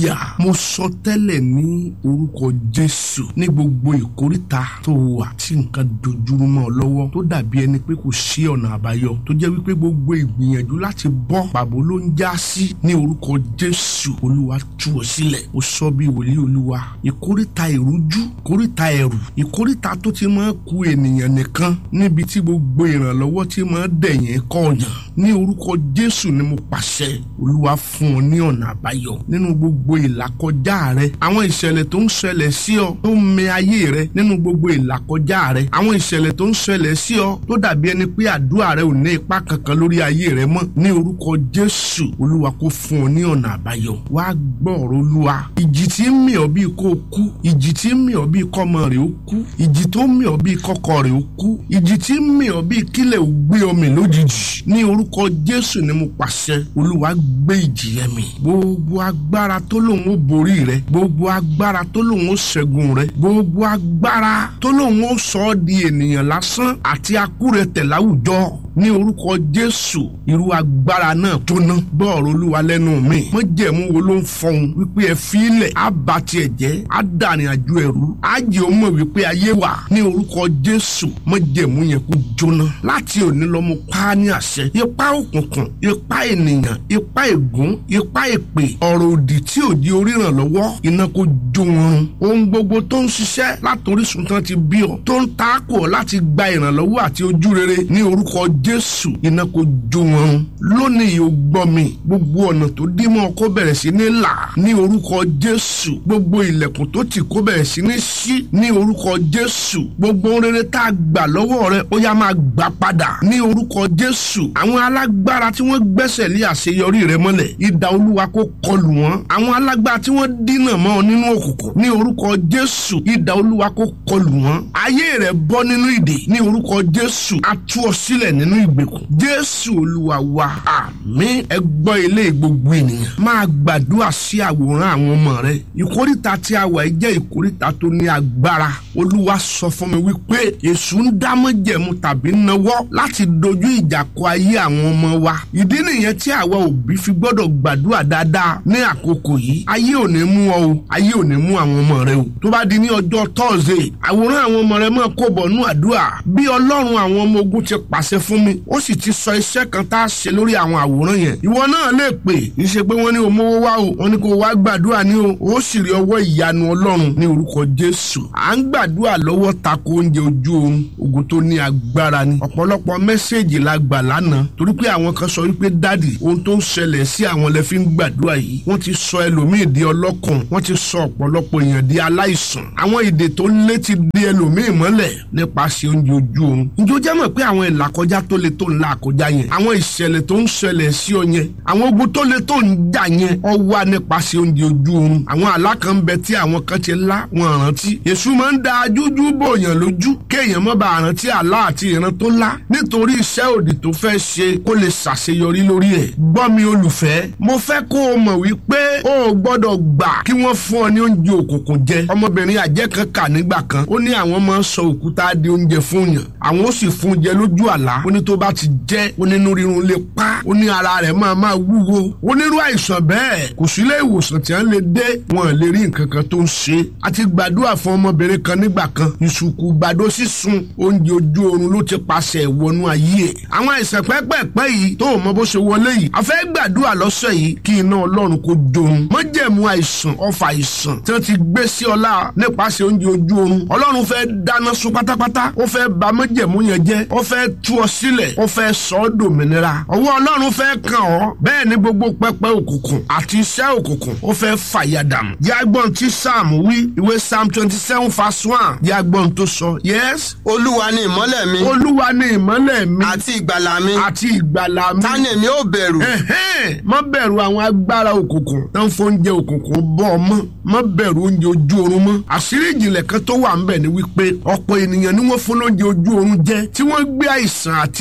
hallelujah mo sọ tẹ́lẹ̀ ní orúkọ jésù ní gbogbo ìkóríta tó wà tí nǹkan dojúrú mọ́ ọ lọ́wọ́ tó dàbí ẹni pé kò sí ọ̀nà àbáyọ tó jẹ́ wípé gbogbo ìgbìyànjú láti bọ́ pàbó ló ń já sí ní orúkọ jésù olúwa tú ọ sílẹ̀ ó sọ bí wòlíì olúwa ìkóríta ìrújú ìkóríta ẹ̀rù ìkóríta tó ti máa ku ènìyàn nìkan níbi tí gbogbo ìrànlọ́wọ́ ti máa dẹ̀yìn kọ̀ọ̀yàn ní orúkọ jésù ni mo pàṣẹ olúwa fún ọ ní ọ̀nà àbáyọ nínú gbogbo ìlàkọjá rẹ àwọn ìṣẹ̀lẹ̀ tó ń ṣẹlẹ̀ sí ọ tó ń mẹ ayé rẹ nínú gbogbo ìlàkọjá rẹ àwọn ìṣẹ̀lẹ̀ tó ń ṣẹlẹ̀ sí ọ tó dàbí ẹni pé àdúrà rẹ ò ní ipa kankan lórí ayé rẹ mọ́ ní orúkọ jésù olúwa kó fún ọ ní ọ̀nà àbáyọ wá gbọ́ ọ̀rọ̀ olúwa ìjì tí ń mì ọ́ bíi kó o kú ìjì tí ń mì ọ́ bíi kọ́mọ rẹ̀ ó kú ìjì tó ń mì ọ́ bíi kọ́kọ́ rẹ̀ ó kú ìjì tí ń mì ọ́ bíi kílẹ̀ ò gbé ọ mì lójijì ní orúkọ jésù ni mo pàṣẹ olúwa gbé ìjì yẹn mì gbogbo agbára tó lòun ó borí rẹ gbogbo agbára tó lòun ó ṣẹ́gun rẹ gbogbo agbára tó lòun ó sọ ọ́ di ènìyàn lásán àti akúrẹ̀tẹ̀ láwùjọ ní orúkọ jésù irú agbára náà tó ná bọ́ọ̀rọ̀ olúwa lẹ́nu mi mọ́jẹ̀mú wo ló ń fọhùn wípé ẹ fi ilẹ̀ á ba tiẹ̀ jẹ́ á dàrin àjò ẹ̀rú á jẹ́ ó mọ̀ wípé ayé wà ní orúkọ jésù mọ́jẹ̀mú yẹn kó jóná láti òní lọ mo pa á ní àṣẹ ipá òkùnkùn ipá ènìyàn ipá ègún ipá èpè ọ̀rọ̀ òdì tí ò di oríran lọ́wọ́ iná kó jó wọn ohun gbogbo tó ń ṣiṣẹ́ látòrísun tán ti bí ọ tó ń taako láti gba ìrànlọ́wọ́ àti ojú rere ní orúkọ jésù iná kó jó wọn lónìí o gbọ́ mi gbogbo ọ̀nà tó dí mọ́ kó bẹ̀rẹ̀ sí ní là ní orúkọ jésù gbogbo ilẹ̀kùn tó tì kó bẹ̀rẹ̀ sí ní ṣí ní orúkọ jésù gbogbo rere tá a gbà lọ́wọ́ rẹ ó yá máa gbà padà ní orúkọ jésù àwọn alágbára tí wọ́n gbẹ́sẹ̀ lé àṣeyọrí rẹ mọ́lẹ̀ idà olúwa kó kọlù wọn àwọn alágbára tí wọ́n dínà mọ́ ọ nínú òkùnkùn ní orúkọ jésù idà olúwa kó kọlù wọn ayé rẹ bọ́ nínú ìdè ní orúkọ jésù a tú ọ sílẹ̀ nínú ìgbèkùn jésù olúwa wa àmín ẹ gbọ́ ilé gbogbo ènìyàn máa gbàdúrà sí àwòrán àwọn ọmọ rẹ ìkórìtà tí a wà yìí jẹ́ ìkórìtà tó ní agbára olúwa sọ fún mi wípé èṣù ń dámọ́jẹ̀mú tàbí nawọ́ láti dojú ìjà kọ ayé àwọn ọmọ wa ìdí nìyẹn tí àwa òbí fi gbọ́dọ̀ gbàdúrà dáadáa ní àkókò yìí ayé ò ní mú ọ o ayé ò ní mú àwọn ọmọ rẹ o tó bá di ní ọjọ́ tọ́ọ̀sì àwòrán àwọn ọmọ rẹ máa kó bọ̀ nú àdúrà bí ọlọ́run àwọn ọmọ ogun ti pàṣẹ fún mi ó sì ti sọ iṣẹ́ kan tá a ṣe lórí àwọn àwòrán yẹn ìwọ náà lè pè í ṣe pé wọ́n ní o mówó wá o wọ́n ní kó o wá gbàdúrà ní o ó sì rí ọwọ́ ìyanu ọlọ́run ní orúkọ jésù à ń gbàdúrà lọ́wọ́ tako oúnjẹ ojú oorun ogun tó ní agbára ni ọ̀pọ̀lọpọ̀ mẹ́sẹ̀gì la gbà lánàá torí pé àwọn kan sọ wípé dádì ohun tó ń ṣẹlẹ̀ sí àwọn lẹ fi ń gbàdúrà yìí wọ́n ti sọ ẹlòmíì di ọlọ́kàn wọ́n ti sọ ọ̀pọ̀lọpọ̀ èèyàn di aláìsàn àwọn ìdè tó lé ti di ẹlòmíì mọ́lẹ̀ nípasẹ̀ oúnjẹ ojú oorun njó jẹ́ mọ̀ pé àwọn ìlàkọjá tó le tó ń la àkọjá yẹn àwọn ìṣẹ̀lẹ̀ tó ń ṣẹlẹ̀ sí ọ yẹn àwọn ogun tó le tó ń jà yẹn ọ wá nípasẹ̀ oúnjẹ ojú oorun àwọn àlá kan bẹ tí àwọn kan ti lá wọn rántí èṣù máa ń da jújú bòyàn lójú kéèyàn má bàa rántí àlá àti ìran tó lá nítorí iṣẹ́ òdì tó fẹ́ ṣe kó lè ṣàṣeyọrí lórí ẹ̀ gbọ́ mi olùfẹ́ mo fẹ́ kó o mọ̀ wípé o ò gbọ́dọ̀ gbà kí wọ́n fún ọ ní oúnjẹ òkùnkùn jẹ ọmọbìnrin àjẹ́ kan kà nígbà kan ó ní àwọn máa ń sọ òkúta di oúnjẹ fún yàn àwọn ó sì fún jẹ lójú àlá ó ní tó bá ti jẹ onínú rírun lè pa ó ní ara rẹ̀ máa máa wúwo onírú àìsàn bẹ́ẹ̀ kò sí ilé ìwòsàn tí wọ́n lè dé wọn lè rí nǹkan kan tó ń ṣe àti gbàdúrà fún ọmọbìnrin kan nígbà kan ìsùnkù gbàdó sísun oúnjẹ ojú oorun ló ti pàṣẹ ìwọnú ayé ẹ̀ àwọn àìsàn pẹ́pẹ́pẹ́ yìí tó o mọ bó ṣe wọlé yìí a fẹ́ gbàdúrà lọ́sẹ̀ yìí kí iná ọlọ́run kó jorun mọ́jẹ̀mú àìsàn ọfà àìsàn tí wọ́n ti gbé sí ọlá nípasẹ̀ oúnjẹ ojú oorun ọlọ́run fẹ́ dáná sun pátápátá ó fẹ́ bà mọ́jẹ̀mú yẹn jẹ́ ó fẹ́ tú ọ sílẹ̀ ó fẹ́ sọ ọ́ dòmìnira ọwọ́ ọlọ́run fẹ́ kàn ọ́ bẹ́ẹ̀ ni gbogbo pẹpẹ òkùnkùn àti iṣẹ́ òkùnkùn ó fẹ́ fàyàdàmù yàgbọ́n tí sam wí ìwé sam twenty seven verse one yàgbọ́n tó sọ yes olúwa ni ìmọ́lẹ̀ mi olúwa ni ìmọ́lẹ̀ mi àti ìgbàlà mi àti ìgbàlà mi ta ni èmi ò bẹ̀rù ẹ̀hẹ́n, má bẹ̀rù àwọn agbára òkùnkùn tó ń fóúnjẹ òkùnkùn bọ́ ọ mọ́ má bẹ̀rù oúnjẹ ojú oorun mọ́ àṣírí ìjìnlẹ̀ kan tó wà ńbẹ̀ ni wípé ọ̀pọ̀ ènìyàn ni wọ́n fún lóúnjẹ ojú oorun jẹ tí wọ́n gbé àìsàn àti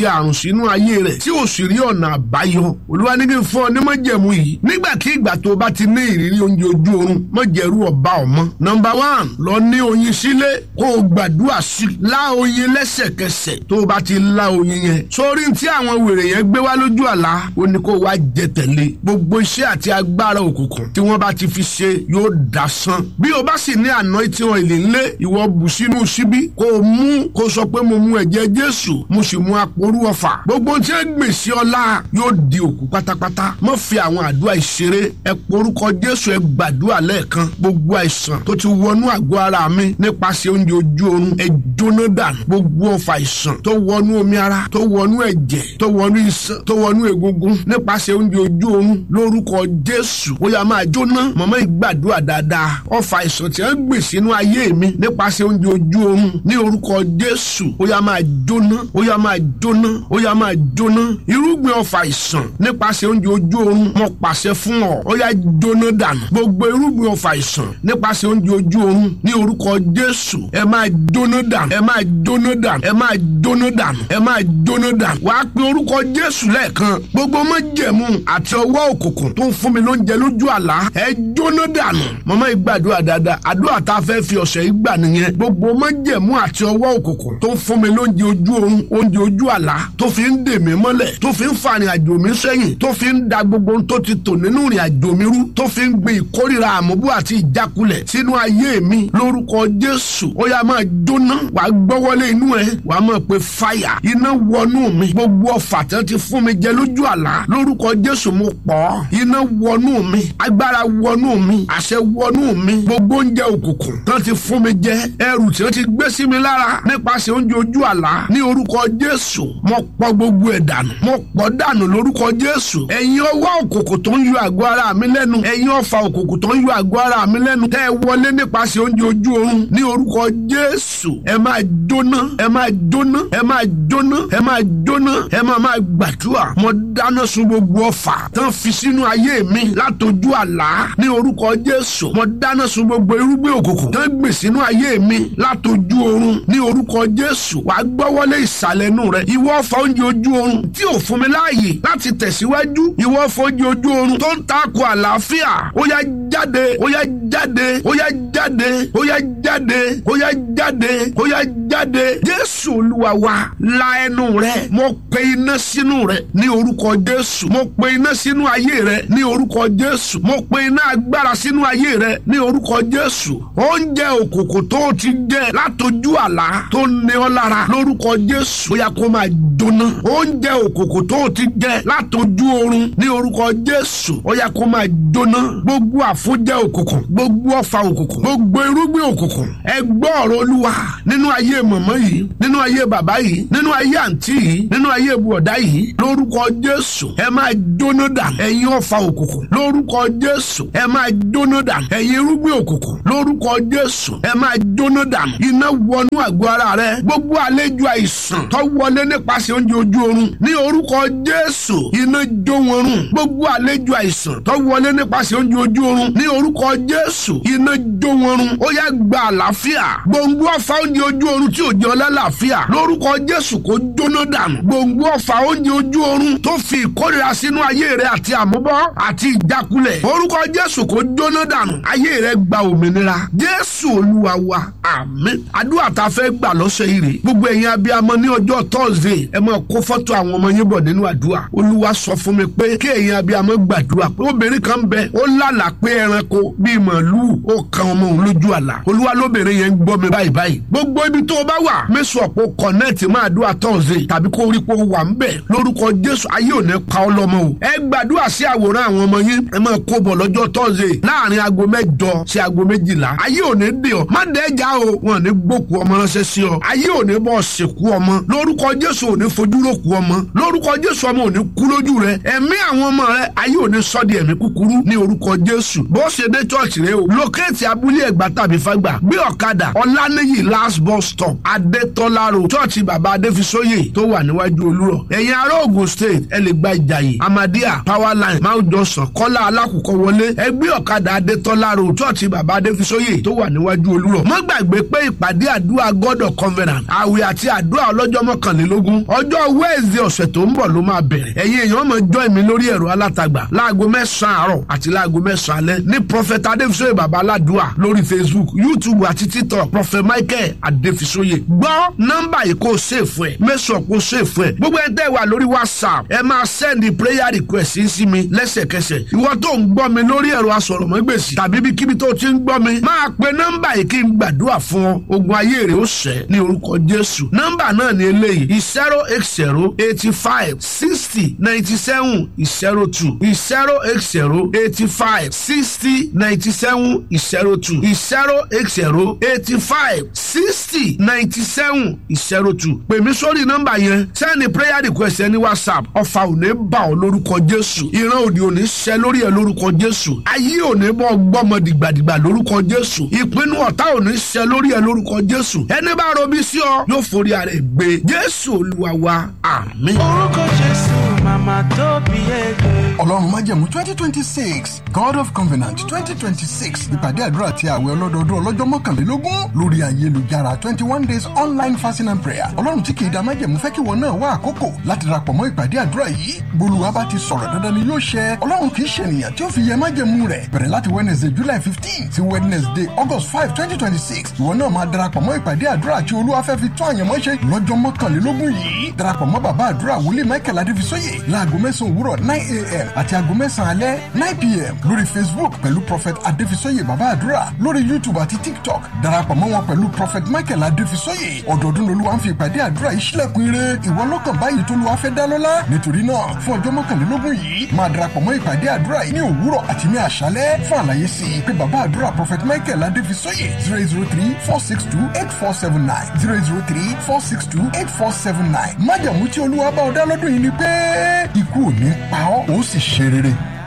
àti àrùn sínú ayé rẹ̀ tí ò sì rí ọ̀nà àbáyọ olúwa ní kí n fún ọ ní májẹ̀mú yìí nígbàkigbà tó o bá ti ní ìrírí oúnjẹ ojú oorun májẹ̀rú ọba ọmọ. nọmba one lọ ní oyin sílé kó o gbàdúrà sí i lá oyin lẹ́sẹ̀kẹsẹ̀ tó o bá ti lá oyin yẹn. sórí tí àwọn wèrè yẹn gbé wá lójú àlá ó ní kó o wá jẹ tẹ̀lé gbogbo iṣẹ́ àti agbára òkùnkùn tí wọ́n bá ti fi ṣe yóò dasán. bí o bá sì ní àná tí wọn ìlè ńlé ìwọ bù sínú síbí kó o mú kó o sọ pé mo mu ẹ̀jẹ̀ jésù mo sì mu aporú ọfà gbogbo tí wọ́n gbèsè ọlá yóò di òkú pátápátá mọ́ fi àwọn àdúrà ìṣeré ẹ porúkọ jésù ẹ gbàdúrà lẹ́ẹ̀kan gbogbo àìsàn tó ti wọnú àgọ́ ara mi nípasẹ̀ oúnjẹ ojú oorun ẹ jóná dànù gbogbo ọfà àìsàn tó wọnú omi ara tó wọnú ẹ̀jẹ̀ tó wọnú iṣan tó wọnú egungun nípasẹ̀ oúnjẹ ojú oorun lórúkọ jésù ó yá máa jóná mọ̀mọ́ ìgbàdúrà dáadáa ọfà àìsàn tí wọ́n gbè sínú ayé mi nípasẹ̀ oúnjẹ ojú oorun ní orúkọ jésù ó yá máa jóná ó yá máa jóná ó yá máa jóná irúgbìn ọfà àìsàn nípasẹ̀ oúnjẹ ojú oorun mo pàṣẹ fún ọ ó yá jóná dànù gbogbo irúgbìn ọfà àìsàn nípasẹ̀ oúnjẹ ojú oorun ní orúkọ jésù ẹ máa jóná dànù ẹ máa jóná dànù ẹ máa jóná dànù ẹ máa jóná dànù wàá pe orúkọ jésù lẹ́ẹ̀kan gbogbo májẹ̀mú àti ọwọ́ òkùnkùn tó ń fún mi lóúnjẹ lójú àlá ẹ jóná dànù mọ́mọ́ ìgbàdúrà dáadáa àdúrà tá a fẹ́ fi ọ̀sẹ̀ yìí gbà nìyẹn gbogbo májẹ̀mú àti ọwọ́ òkùnkùn tó ń fún mi lóúnjẹ ojú oorun oúnjẹ ojú àlá tó fi ń dè mí mọ́lẹ̀ tó fi ń fa ìrìn àjò mi sẹ́yìn tó fi ń da gbogbo ohun tó ti tò nínú ìrìn àjò mi rú tó fi ń gbin ìkórìíra àmúbú àti ìjákulẹ̀ sínú ayé mi lórúkọ jésù ó yá máa jóná wàá gbọ́wọ́lé inú ẹ wàá máa pe fáyà iná wọnú mi gbogbo ọfà tí wọ́n ti fún mi jẹ lójú àlá lórúkọ jésù mo pọ̀ iná wọnú mi agbára wọnú mi àṣẹ wọnú mi gbogbo oúnjẹ òkùnkùn tí wọ́n ti fún mi jẹ ẹrù tí wọ́n ti gbé sí mi lára nípasẹ̀ oúnjẹ ojú àlá ní orúkọ jésù mo pọ̀ gbogbo ẹ̀ dànù mo pọ̀ dànù lórúkọ jésù ẹ̀yin ọwọ́ òkùnkùn tó ń yọ àgọ́ ara mi lẹ́nu ẹ̀yin ọfà òkùnkùn tó ń yọ àgọ́ ara mi lẹ́nu tẹ́ ẹ wọlé nípasẹ̀ oúnjẹ ojú oorun ní orúkọ jésù ẹ máa jóná ẹ máa jóná ẹ máa jóná ẹ máa jóná ẹ máa máa gbàdúrà mo dáná sun gbogbo ọfà tán fi sínú ayé mi látọjú àlá ní orúkọ jésù mo dáná sun gbogbo irúgbìn òkùnkùn tán gbè sínú ayé mi látọjú oorun ní orúkọ jésù wàá gbọ́wọ́lé ìsàlẹ̀ inú rẹ ìwọ ọfà oúnjẹ ojú oorun tí ò fún mi láàyè láti tẹ̀síwájú ìwọ ọfà oúnjẹ ojú oorun tó ń takò àlàáfíà ó yá jáde ó yá jáde ó yá jáde ó yá jáde ó yá jáde ó yá jáde jésù olúwa wa la ẹnu rẹ mo pe iná sínú rẹ ní orúkọ jésù mo pe iná sínú ayé rẹ ní orúkọ jésù mo pe iná agbára sínú ayé rẹ ní orúkọ jésù oúnjẹ òkùnkùn tó o ti jẹ látọjú àlá tó ní ọ lára lórúkọ jésù ó yá kó máa jóná oúnjẹ òkùnkùn tó o ti jẹ látọjú oorun ní orúkọ jésù ó yá kó máa jóná gbogbo àfúnjẹ òkùnkùn gbogbo ọfà òkùnkùn gbogbo irúgbìn òkùnkùn ẹ gbọ́ ọ̀rọ̀ olúwa nínú ayé mọ̀mọ́ yìí nínú ayé bàbá yìí nínú ayé àǹtí yìí nínú ayé bùọ̀dá yìí lórúkọ jésù ẹ máa jóná dànù ẹ̀yin ọfà òkùnkùn lórúkọ jésù ẹ máa jóná dànù ẹ̀yin irúgbìn òkùnkùn lórúkọ jésù ẹ máa jóná dànù iná wọnú àgọ́ ara rẹ gbogbo àlejò àìsàn tó wọlé nípasẹ̀ oúnjẹ ojú oorun ní orúkọ jésù iná jó wọn run gbogbo àlejò àìsàn tó wọlé nípasẹ̀ oúnjẹ ojú oorun ní orúkọ jésù iná jó wọn run ó yá gba àlàáfíà gbòǹgbò ọ̀fà oúnjẹ ojú oorun tí ò jẹ́ ọlá làáfíà lórúkọ jésù kó jóná dànù gbòǹgbò ọ̀fà oúnjẹ ojú oorun tó fi ìkórira sínú ayé rẹ àti àmúbọ́ àti ìjákulẹ̀ orúkọ jésù kó jóná dànù ayé rẹ gba òmìnira jésù olúwa wa àmín àdúrà tá a fẹ́ gbà lọ́sẹ̀ yìí rè gbogbo ẹ̀yin abiyamọ ní ọjọ́ tọ́sídẹ̀ẹ́ ẹ máa kó fọ́tò àwọn ọmọ yín bọ̀ nínú àdúrà olúwa sọ fún mi pé kí ẹ̀yin abiyamọ gbàdúrà pé obìnrin kan bẹ ó lálà pé ẹranko bíi màálùú ó kan ọmọ òun lójú àlá olúwa lóbìnrin yẹn ń gbọ́ mi báyìí báyìí gbogbo ibi tó o bá wà mẹ́sàn ọ̀pọ̀ kọ̀nẹ́ẹ̀tì máa dúrà tọ́sídẹ̀ẹ́ tàbí kó rí pé o wà ń bẹ̀ lórúkọ jésù ayé ò ní pa ọ́ lọ́mọ o ẹ gbàdúrà sí àwòrán àwọn ọmọ yín ẹ máa kó bọ̀ lọ́jọ́ tọ́sídẹ̀ẹ́ láàrin aago mẹ́jọ sí aago méjìlá ayé ò ní dè ọ́ má dẹ́jà o wọn ò ní gbókù ọmọ ránṣẹ́ sí ọ ayé ò ní bọ́ sìnkú ọmọ lórúkọ jésù ò ní fojú rókù ọmọ lórúkọ jésù ọmọ ò ní kú lójú rẹ ẹ̀mí àwọn ọmọ rẹ ayé ò ní sọ di ẹ̀mí kúkúrú ní orúkọ jésù bó ṣe dé chọ́ọ̀chì rẹ o lókèétì abúlé abúlé ẹ̀gbá tàbí fágbà gbé ọ̀kadà ọ̀lànìyí last bus stop adétọ́lá road chọ́ọ̀chì bàbá adéfisóyè tó wà níwájú olúrọ̀ ẹ̀yin ará Ògùn state ẹ lè gba ìjàyè amadia power line mount johnson kọ́lá alákùkọ wọlé ẹ gbé ọ̀kadà adétọ́lá road chọ́ọ̀chì bàbá adéfisóyè tó wà níwájú olúrọ̀ má gbàgbé pé ìpàdé àdúrà god of covenant àwẹ̀ àti àdúrà ọlọ́jọ́ mọ́kànlélógún ọjọ́ wednesday ọ̀sẹ̀ tó ń bọ̀ ló máa bẹ̀rẹ̀ ẹ̀yin èèyàn máa join mi lórí ẹ̀rọ alátagbà láago mẹ́sàn-án àárọ̀ àti láago mẹ́sàn-án alẹ́ ní prophet adéfisóyè bàbá aládùá lórí facebook youtube àti tiktok prophet michael adéfisóyè gbọ́ nọ́mbà yìí kó o ṣèfù ẹ̀ mẹ́sàn kó o ṣèfù ẹ̀ gbogbo ẹ̀ tẹ́ wà lórí whatsapp ẹ máa send prayer request yín sí mi lẹ́sẹ̀kẹsẹ̀ ìwọ tó ń gbọ́ mi lórí ẹ̀rọ asọ̀rọ̀mọ́gbèsì tàbí ibikíbi tó ti ń gbọ́ mi máa pe nọ́mbà yìí kí n gbàdúrà fún ọ ogun ayé rẹ̀ ó ṣẹ ní orúkọ jésù nọ́mbà náà ni eléyìí zero eight zero eighty five sixty ninety seven zero two zero eight zero eighty five sixty ninety seven zero two zero eight zero eighty five sixty ninety seven zero two pè mí sórí nọ́mbà yẹn sẹ́ni prayer request ẹni whatsapp ọ̀fà ò ní bà ọ́ lórúkọ jésù ìran òdì ò ní ṣẹ lórí ẹ lórúkọ jésù ayé ò ní bọ́ gbọ́mọ dìgbàdìgbà lórúkọ jésù ìpinnu ọ̀tá ò ní ṣẹ lórí ẹ lórúkọ jésù ẹni bá robí sí ọ yóò forí ara ẹ gbé jésù olúwa wa àmín. orúkọ jésù màmá tó bí ẹgbẹ́. ọlọ́run májẹ̀mú twenty twenty six god of covenant twenty twenty six ìpàdé àdúrà àti àwẹ̀ ọlọ́dọọdún ọlọ́jọ́ mọ́kànlélógún lórí ayélujára twenty one days online fasting and prayer ọlọ́run tí kì í da májẹ̀mú fẹ́ kí wọn náà wá àkókò láti darapọ̀ mọ́ ìpàdé àdúrà yìí bolúwa bá ti sọ̀rọ̀ dandan ni yóò ṣẹ ọlọ́run kì í ṣe ènìyàn tí ó fi yẹ májẹ̀mú rẹ̀ bẹ̀rẹ̀ láti wednesday july fifteen sí wednesday august five twenty twenty six ìwọ náà máa darapọ̀ mọ́ ìpàdé àdúrà àti olúwa fẹ́ fi tún àyànmọ́ ṣe lọ́jọ́ mọ́kànlélógún yìí darapọ̀ mọ́ bàbá àdúrà wòlíì michael adéfisóyè láago mẹ́sàn-án òwúrọ̀ nine a.m. àti aago mẹ́sàn-án alẹ́ nine p.m. lórí facebook pẹ̀lú prophet adéfisóyè bàbá àdúrà lórí youtube àti tiktok darapọ̀ mọ́ wọn pẹ̀lú prophet michael adéfisóyè ọdọọdún lolúwa ń fi ìpàdé àdúrà yìí sílẹ̀kùn ire ìwọ lọ́kàn báyìí tó lùwà fẹ́ dá lọ́lá nítorí náà fún ọjọ́ mọ́kànlélógún yìí máa darapọ̀ mọ́ ìpàdé àdúrà yìí ní òwúrọ̀ àti ní àṣálẹ́ fún àlàyé sí i pé bàbá àdúrà prophet michael adéfisóyè zero zero three four six two eight four seven nine zero zero three four six two eight four seven nine májàmú tí olúwa bá ọ dá lọ́dún yìí ni pé ikú ò ní pa ọ́ ó sì ṣe rere.